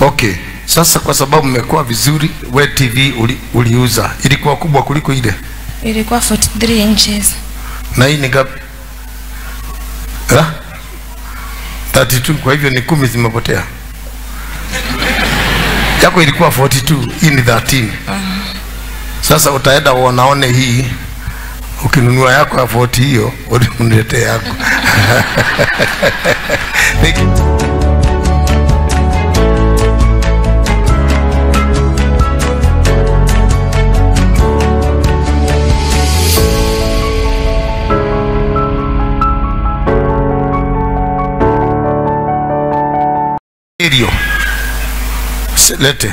Okay, sasa kwa sababu mmekuwa vizuri, we TV uli, uliuza ilikuwa kubwa kuliko ile, ilikuwa 43 inches na hii ni gapi? Ha? 32. Kwa hivyo ni kumi zimepotea. Yako ilikuwa 42, hii ni 13. Sasa utaenda uonaone hii, ukinunua yako ya 40 hiyo uniletee yako. Thank you. Stereo. Se- Lete.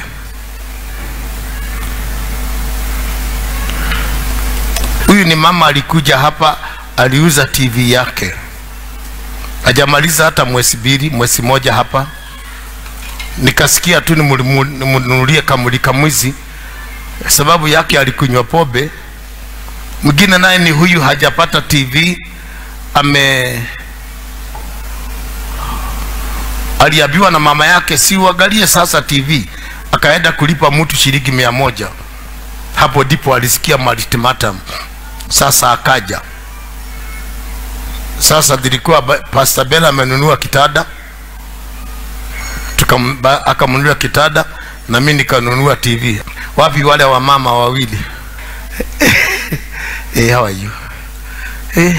Huyu ni mama alikuja hapa, aliuza TV yake, hajamaliza hata mwezi mbili, mwezi moja hapa. Nikasikia tu nimulimu- nimnunulie kamulika mwizi, sababu yake alikunywa pombe. Mwingine naye ni huyu, hajapata TV, ame aliambiwa na mama yake si uangalie sasa TV, akaenda kulipa mtu shilingi mia moja. Hapo ndipo alisikia ultimatum. Sasa akaja sasa, dilikuwa ba- Pastor Bella amenunua kitanda, tukamba akamnunua kitanda na mimi nikanunua TV. Wapi wale wa mama wawili? hey, how are you? Hey.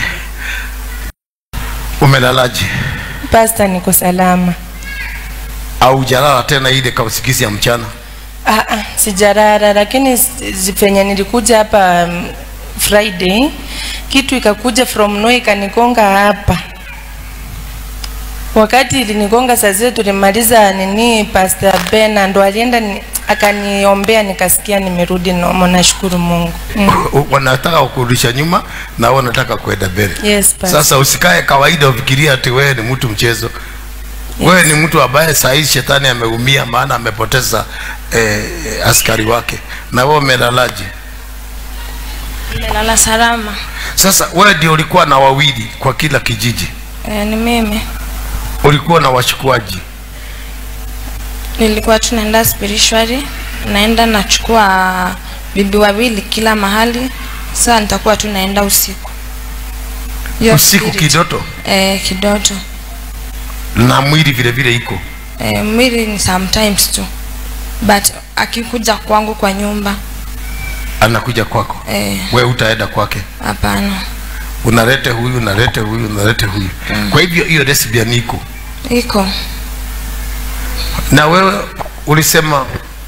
Umelalaje? Pasta, niko salama. au jalala tena ile kausikizi ya mchana? Ah, ah, sijarara, lakini penye nilikuja hapa um, Friday kitu ikakuja from no ikanigonga hapa. Wakati ilinigonga saa zile tulimaliza nini, Pastor Bena ndo alienda ni, akaniombea nikasikia nimerudi nomo, nashukuru Mungu. Mm. wanataka kukurudisha nyuma na wewe unataka kwenda mbele. Yes, Pastor. Sasa usikae kawaida ufikiria ati wewe ni mtu mchezo. Wewe ni mtu ambaye saa hii shetani ameumia, maana amepoteza eh, askari wake, na wewe umelalaje? nimelala salama Sasa wewe ndio ulikuwa na wawili kwa kila kijiji, e, ni mimi ulikuwa na wachukuaji. nilikuwa tunaenda spiritually naenda nachukua bibi wawili kila mahali sasa nitakuwa tu naenda usiku Hiyo Usiku spirit. kidoto e, kidoto na mwili vile vile iko e, mwili ni sometimes tu but akikuja kwangu kwa nyumba anakuja kwako, eh, wewe utaenda kwake, hapana unalete huyu, unalete huyu, unalete huyu. Kwa hivyo hiyo lesbian iko iko na wewe ulisema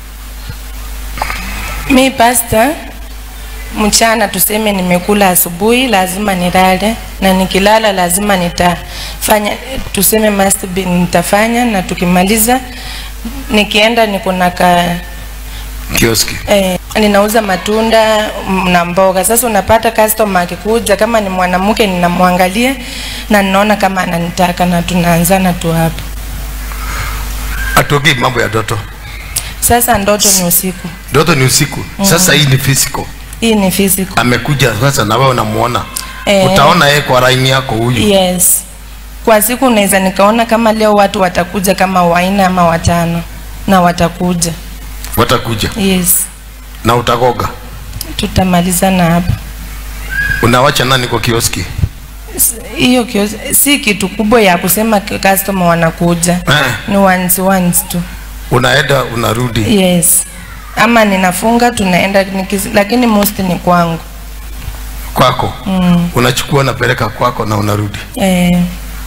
Mi pasta, mchana tuseme nimekula asubuhi, lazima nilale, na nikilala lazima nitafanya, tuseme must be, nitafanya na tukimaliza nikienda niko na ka kioski eh, ninauza matunda mm, na mboga. Sasa unapata customer akikuja, kama ni mwanamke ninamwangalia na ninaona kama ananitaka na tunaanzana tu hapo. atogei mambo ya doto. Sasa ndoto ni usiku, Doto ni usiku. Sasa hii ni physical. hii ni physical. Amekuja sasa na wewe unamuona. Eh. Utaona yeye kwa line yako huyu. Yes. Kwa siku naweza nikaona kama leo watu watakuja kama wanne ama watano na watakuja. Watakuja Yes. na utagoga. Tutamalizana hapa. Unawacha nani kwa kioski? S- Hiyo kio- si kitu kubwa ya kusema k- customer wanakuja. Eh. Ni once once tu. Unaenda unarudi. Yes. Ama ninafunga tunaenda nikis, lakini most ni kwangu. Kwako. Mm. Unachukua unapeleka kwako na unarudi. Eh,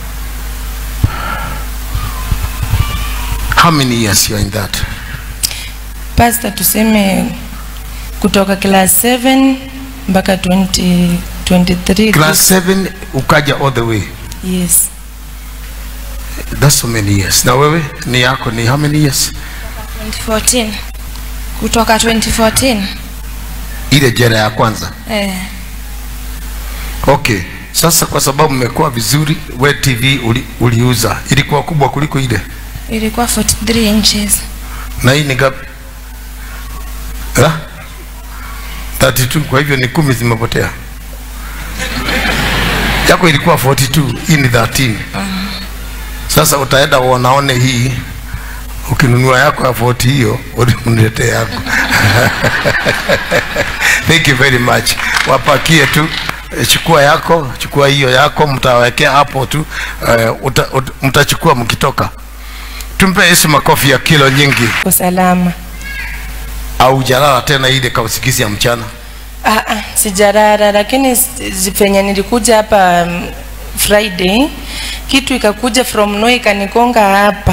How many years you are in that? pastor tuseme kutoka class 7 mpaka 20 23 Class 7 ukaja all the way. Yes. That's so many years. Na wewe ni yako ni how many years? 2014 kutoka 2014 Ile jela ya kwanza. eh, Okay. Sasa kwa sababu mmekuwa vizuri, we TV uli, uliuza ilikuwa kubwa kuliko ile, ilikuwa 43 inches na hii ni gapi? Ha? 32. Kwa hivyo ni kumi zimepotea. Yako ilikuwa 42, hii ni 13. Sasa utaenda uonaone hii, ukinunua yako ya 40 hiyo uniletee yako thank you very much wapakie tu eh, chukua yako chukua hiyo yako mtawekea hapo tu uh, uta, uta, mtachukua mkitoka tumpe yesu makofi ya kilo nyingi Kwa salama. au jalala tena ile kausikizi ya mchana Ah, ah, sijarara lakini s- zi- penye nilikuja hapa um, Friday kitu ikakuja from no ikanigonga hapa.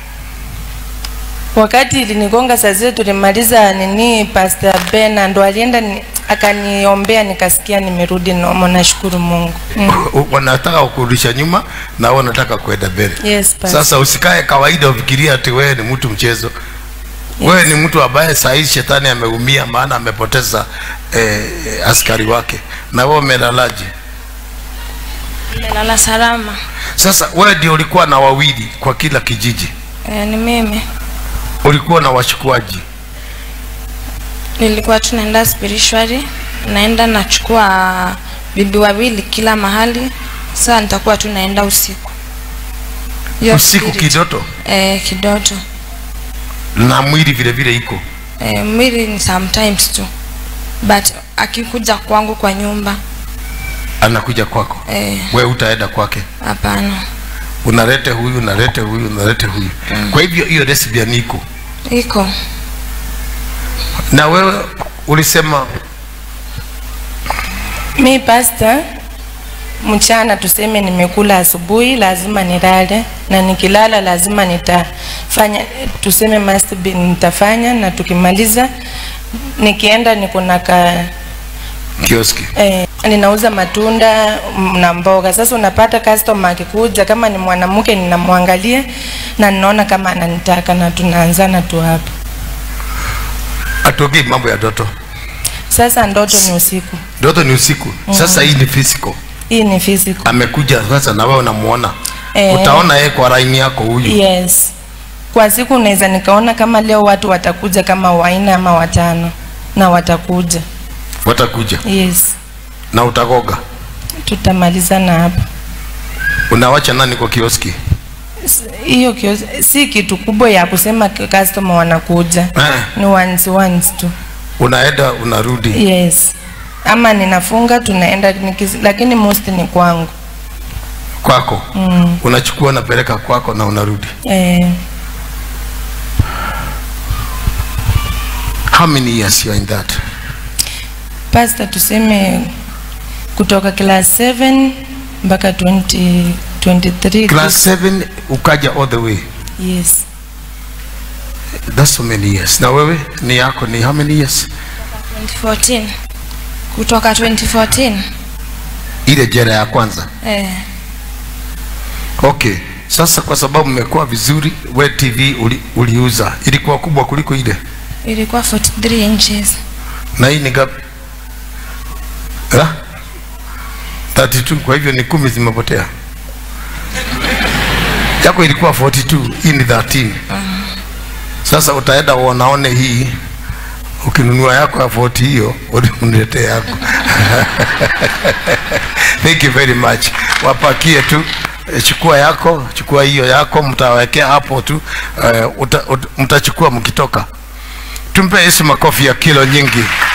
Wakati ilinigonga saa zile tulimaliza nini, Pastor Bena ndo alienda ni, akaniombea nikasikia nimerudi nomo, nashukuru Mungu. Mm. wanataka kukurudisha nyuma na wewe unataka kwenda mbele Yes, Pastor. sasa usikae kawaida ufikiria ati wewe ni mtu mchezo wewe ni mtu ambaye saa hizi shetani ameumia maana amepoteza eh, askari wake na wewe umelalaje nimelala salama sasa wewe ndio ulikuwa na wawili kwa kila kijiji e, ni mimi ulikuwa na washukuaji nilikuwa tunaenda spiritually naenda nachukua bibi wawili kila mahali saa nitakuwa tu naenda usiku Hiyo usiku spirit. kidoto e, kidoto na mwili vile vile iko e, mwili ni sometimes tu but akikuja kwangu kwa nyumba anakuja kwako Eh. wewe utaenda kwake hapana unalete huyu unalete huyu unalete huyu kwa hivyo hiyo lesbian iko iko na wewe ulisema Mi pasta, mchana tuseme nimekula asubuhi, lazima nilale, na nikilala lazima nitafanya, tuseme must be nitafanya, na tukimaliza nikienda niko na ka kioski eh, ninauza matunda mm, na mboga. Sasa unapata customer akikuja, kama ni mwanamke ninamwangalia na ninaona kama ananitaka, na tunaanzana tu hapo. atogei mambo ya doto Sasa ndoto ni usiku, doto ni usiku sasa hii ni physical hii ni physical. amekuja sasa na wewe unamuona Eh. utaona yeye kwa laini yako huyu Yes. Kwa siku naweza nikaona kama leo watu watakuja kama wanne ama watano na watakuja. watakuja Yes. na utagoga Tutamalizana hapa. unawacha nani kwa kioski S- Hiyo kiosk- si kitu kubwa ya kusema k- customer wanakuja. Eh. Ni once once tu. unaenda unarudi Yes. Ama ninafunga tunaenda nikis, lakini most ni kwangu. kwako Mm. unachukua unapeleka kwako na unarudi Eh, how many years you are in that pastor tuseme kutoka class 7 mpaka 20 23 class 7 ukaja all the way Yes. that's so many years na wewe ni yako ni how many years 2014 kutoka 2014 ile jera ya kwanza eh, okay sasa kwa sababu mmekuwa vizuri we tv uli, uliuza ilikuwa kubwa kuliko ile ilikuwa 43 inches na hii ni gapi Ha? 32 kwa hivyo ni kumi zimepotea yako ilikuwa 42 hii ni 13 sasa utaenda uonaone hii ukinunua yako ya 40 hiyo uniletee yako thank you very much wapakie tu eh, chukua yako chukua hiyo yako mtawekea hapo tu uh, uta, uta, mtachukua mkitoka tumpe yesu makofi ya kilo nyingi